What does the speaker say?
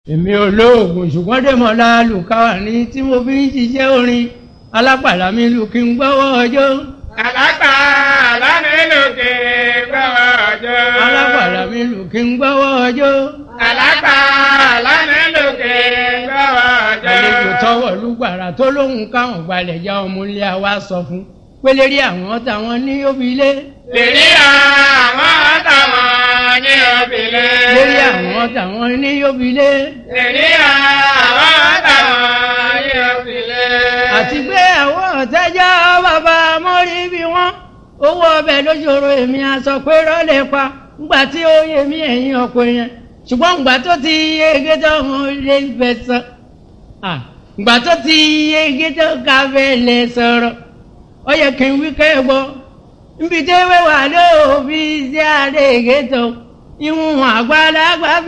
èmi olóògùn ṣùgbọ́n dèmọ́lá lùkàwà ní tí mo fi ń ṣiṣẹ́ orin alápàdà mi lù kí n gbọ́wọ́ ọjọ́. Àlágbà lánìlòkè gbọ́wọ́ ọjọ́. alápàdà mi lù kí n gbọ́wọ́ ọjọ́. Àlágbà lánìlòkè gbọ́wọ́ ọjọ́. àlejò tọwọ́ lùgbàrà tó lóhùn káwọn gbalẹ̀ já ọmọ ilé wa sọ fún pélérí àwọn táwọn ní òbílẹ̀. Lèrí àwọn táwọn ní òbílẹ̀. lérí àwọn táwọn ní òbílẹ̀. Lèrí àwọn táwọn ní òbílẹ̀. àti pé àwọn ọ̀tẹ́jọ́ bàbá mọ́rí bí wọ́n owó ọbẹ̀ lóṣòro èmi aṣọ pé rọ́lẹ̀ pa ńgbà tí ó yẹ mí ẹ̀yìn ọkọ yẹn ṣùgbọ́n ńgbà tó ti yege tó ń lé fẹ́ sọ ńgbà tó ti yege tó ká fẹ́ lè sọ̀rọ̀ ó yẹ kí n wí kẹ́ gbọ́ nbí tẹ́wé wà lóòbí sí àlẹ́ ègé tó ìwọ̀n àgbàlagbà